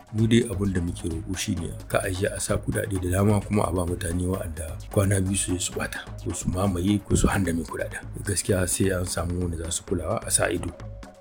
mu dai abin da muke roƙo shine ka aje a sa kuɗaɗe da dama kuma a ba mutane wa'anda kwana biyu su su bata ko su mamaye ko su handame kuɗaɗen gaskiya sai an samu wanda za su kulawa a sa ido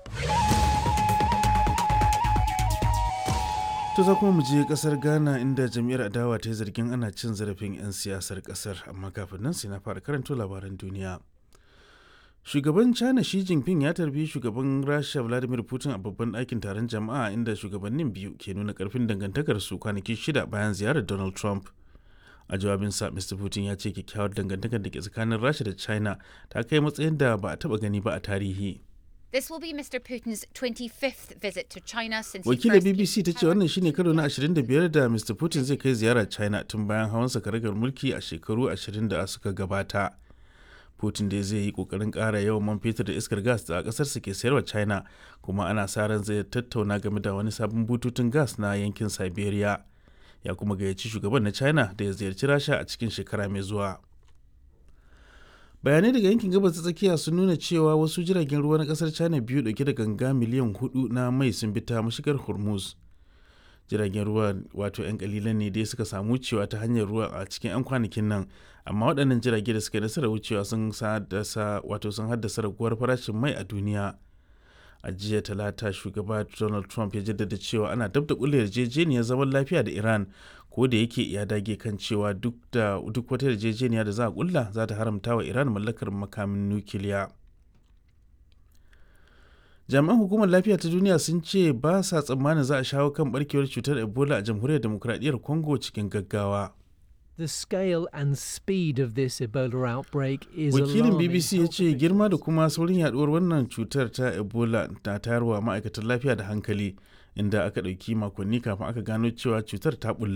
To za kuma mu je kasar Ghana inda jam'iyyar adawa ta yi zargin ana cin zarafin 'yan siyasar kasar amma kafin nan sai na fara karanto labaran duniya. Shugaban China Xi Jinping ya tarbi shugaban Rasha Vladimir Putin a babban ɗakin taron jama'a inda shugabannin biyu ke nuna ƙarfin dangantakarsu kwanaki shida bayan ziyarar Donald Trump. A jawabinsa, Mr. Putin ya ce kyakkyawar dangantakar da ke tsakanin Rasha da China ta kai matsayin da ba a taɓa gani ba a tarihi. This will be Mr. Putin's 25th visit to China since he Wakilar first BBC ta ce wannan shine karo na 25 da Mr. Putin zai kai ziyara China tun bayan hawan karagar mulki a shekaru 20 da suka gabata. Putin dai zai yi kokarin ƙara yawan man fetur da iskar gas da ƙasarsa ke sayarwa China kuma ana sa ran zai tattauna game da wani sabon bututun gas na yankin Siberia. Ya kuma gayyaci shugaban na China da ya ziyarci Rasha a cikin shekara mai zuwa. bayanai daga yankin gabas ta tsakiya sun nuna cewa wasu jiragen ruwa na kasar china biyu dauke da ganga miliyan hudu na mai sun bi ta mashigar hormuz jiragen ruwa wato 'yan kalilan ne dai suka samu wucewa ta hanyar ruwa a cikin 'yan kwanakin nan amma waɗannan jirage da suka nasarar wucewa sun haddasa wato sun haddasa raguwar farashin mai a duniya a jiya talata shugaba donald trump ya jaddada cewa ana dab da kulle yarjejeniyar zaman lafiya da iran ko da yake ya dage kan cewa duk da duk wata yarjejeniya da za a kulla za ta haramta wa iran mallakar makamin nukiliya jami'an hukumar lafiya ta duniya sun ce ba sa tsammanin za a shawo kan barkewar cutar ebola a jamhuriyar demokuraɗiyyar congo cikin gaggawa The scale and speed of this Ebola outbreak is wakilin alarming. bbc ya ce girma da kuma saurin yaduwar wannan cutar ta ebola na tayarwa ma'aikatan lafiya da hankali inda aka ɗauki makonni kafin aka gano cewa cutar ta bulla